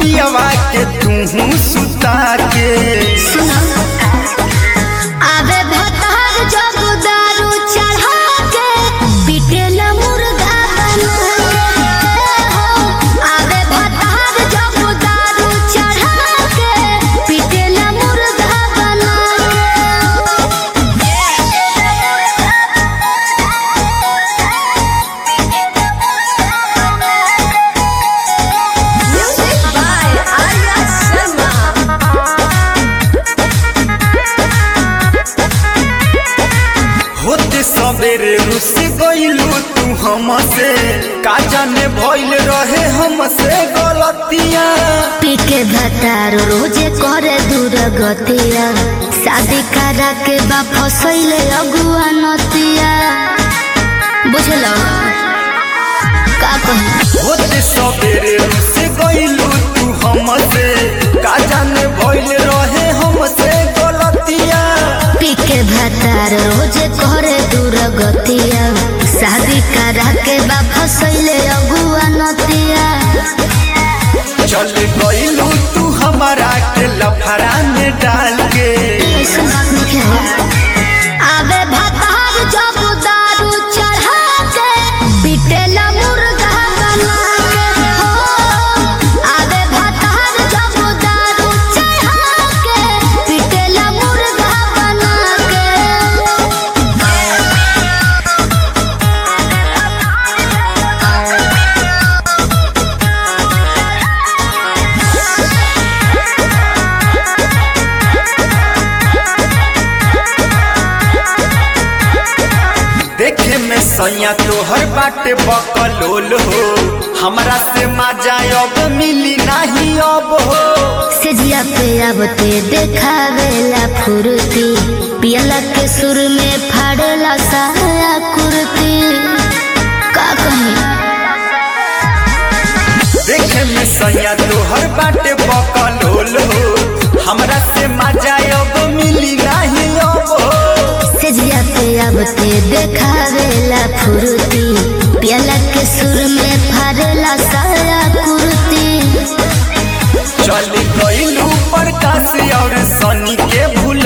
पियवा के तू सुता के आवे भतार जब दारू चढ़ा के पिटेला मुर्गा बना के हो आवे भतार जब दारू चढ़ा के पिटेला मुर्गा बना के म्यूजिक बाय आर्या शर्मा होते सवेरे रुस गइलू तू हमसे का जाने भइल रहे हमसे गलतियां पीके भतार रोजे करे दूर गतिया शादी करा के बा फसैले अगुआ नतिया बुझल का कही होते सवेरे रुस गइलू तू हमसे का जाने भइल रहे हमसे गलतियां पीके भतार रोजे करे दूर गतिया शादी करा के बा फसैले अगुआ नतिया चल गइलू तू हमारा के लफड़ा में डाल के ऐसन बात नहीं है आवे भतार जब दारू चढ़ा के पिटेला मुर्गा बना के हो आवे भतार जब दारू चढ़ा के पिटेला मुर्गा बना देखे में सैया तोहर बाटे बकलोल हो हमरा से मजा अब मिली नहीं अब हो के सेजिया पे अब ते देखावेला फुर्ती पियला के सुर में फाड़ेला साया कुर्ती का कही देखे में सैया तोहर बाटे बकलोल हो हमरा से मजा अब मिली नहीं अब हो सेजिया पे अब ते देखावेला फुर्ती पियला के सुर में फाड़ेला साया कुर्ती चल गइलू प्रकाश और सनी के भूल